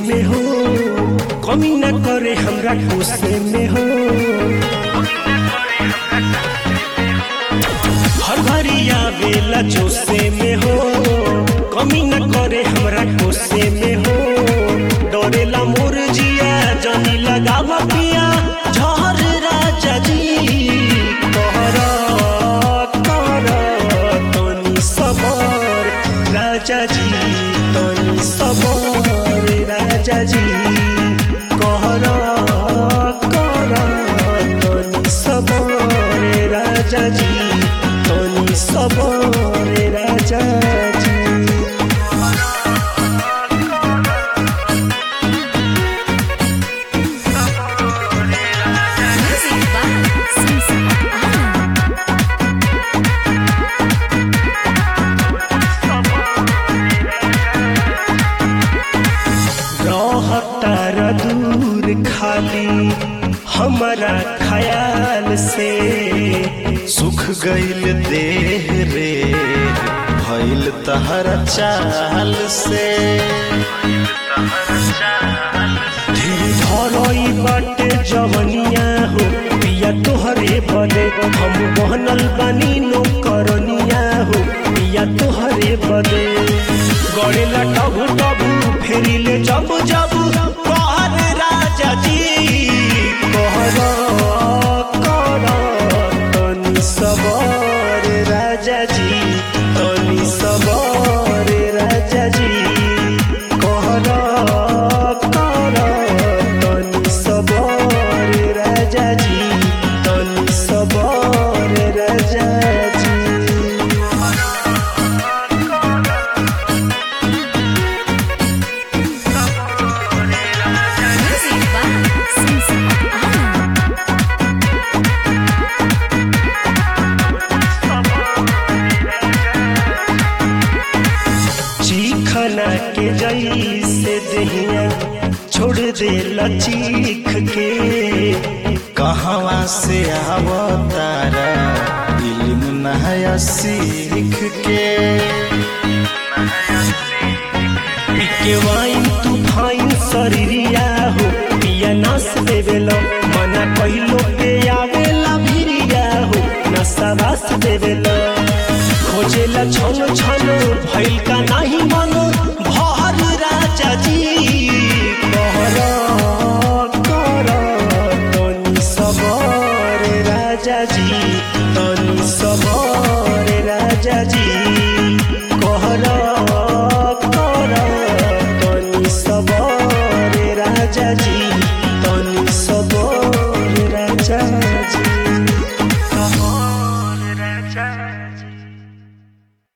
में हो कमी न करे हमरा गुस्से में हो हर घड़ी आवेला जोसे में हो कमी न करे हमरा गुस्से में हो डरेला मोर जिया जानी लगावा पिया झहर राजा जी कहर कर तनी सबर राजा जी तनी सबर राजा जी कहर कर तनी सबर राजा जी तनी सबर राजा जी Music by Sunset Island. रहतार दूर खाली हमारा ख्याल से सुख गईल देह रे भइल तहरा चाल से धीर धरई बाटे जवनिया हो पिया तोहरे बदे हम बहनल बानी नो करनिया हो पिया तोहरे बदे गड़ेला टबु टबु फेरिले जब जब कहर राजा जी कहर कर तनी सबर राजा जी तनी सबर राजा जी कहर कर तनी सबर राजा जी तनी सबर राजा जी Music by Sunset Island. चीखना के जैसे दहिया छोड़ दे लचीख के कहवा से आवतारा इल्म नया सीख के के वाइन तू फाइन शरीरिया हो पिया नास देवेलो मना कहिलो पे आवेला भिरिया हो नशा वास देवेलो खोजेला छन छन भइल का नाही मन भर राजा जी